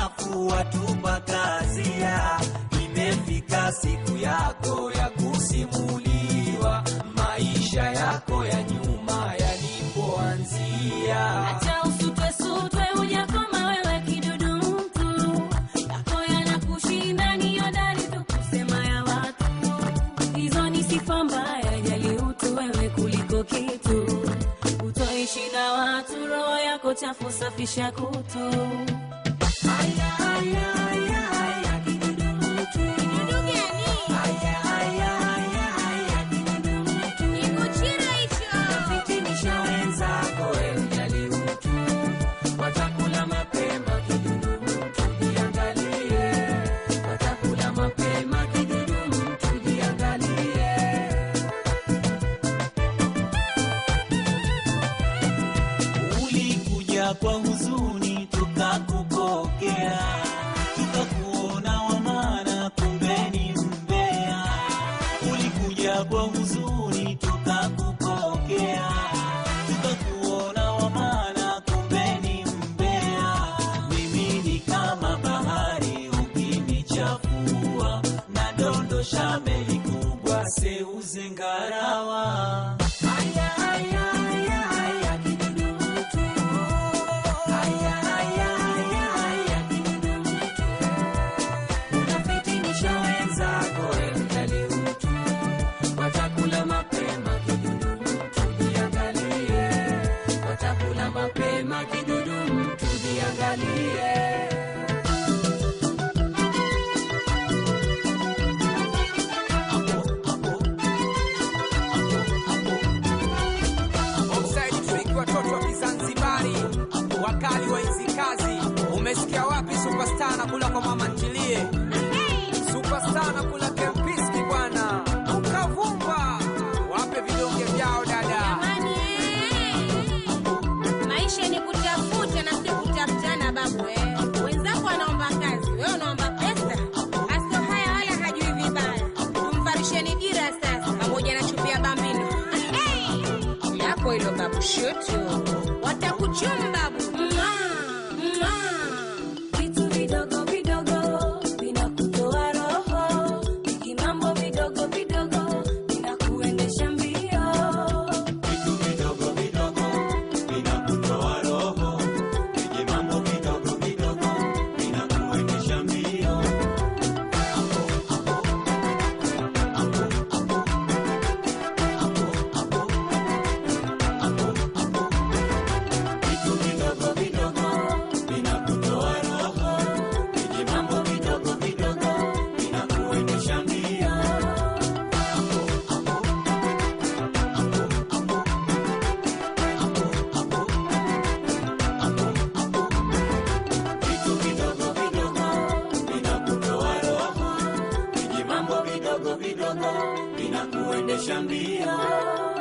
alafu watupa kazia. Imefika siku yako ya kusimuliwa maisha yako ya nyuma yalipoanzia. Acha usutwe sutwe, hujakoma wewe kidudu mtu. Yako yanakushinda ni hodari tu kusema ya watu. Hizo ni sifa mbaya, jali utu wewe kuliko kitu. Utoishi na watu, roho yako chafu, safisha kutu. Aya, aya, aya, aya, kidudu mtu. Kidudu gani? Aya, aya, aya, aya, kidudu mtu. Kikuchira hicho. Fitinisha wenzako, we ujali utu. Watakula mapema, kidudu mtu, jiangalie. Watakula mapema, kidudu mtu, jiangalie. Ulikuja kwa huzuni tukakupokea, tukakuona wa maana, kumbe ni mbea. Ulikuja kwa huzuni tukakupokea, tukakuona wa maana, kumbe ni mbea. Mimi ni kama bahari ukinichafua, nadondosha meli kubwa seuze ngarawa. Aya, aya, aya, aya, kidudu mtu. Aya, aya, aya, aya, kidudu mtu. Unafitinisha wenzako, we ujali utu. Watakula mapema, kidudu mtu, jiangalie. Watakula mapema, kidudu mtu, jiangalie. Offside trick watoto wa Kizanzibari, wakali wa hizi kazi. Umesikia wapi superstar na kula kwa mama ntilie? Superstar na kula kempiski bwana, ukavumba wape vidonge vyao dada. Jamani, eh. maisha ni kutafuta na si kutafutana babu eh. Wenzako wanaomba kazi, wewe unaomba pesa. Asko haya wala hajui vibaya. Tumvarisheni dira sasa, pamoja na chupi ya bambino Eh. yako hilo babu shutu, watakuchuma babu Mwah, mwah. Vitu vidogo vidogo vinakutoa roho, vijimambo vidogo vidogo vinakuendesha mbio. Vitu vidogo vidogo vinakutoa roho, vije mambo vidogo vidogo vinakuendesha mbio. Vitu vidogo vidogo vinakutoa roho, vije mambo vidogo vidogo vinakuendesha mbio. Vitu vidogo vidogo vinakutoa roho, vije mambo vidogo vidogo vinakuendesha mbio.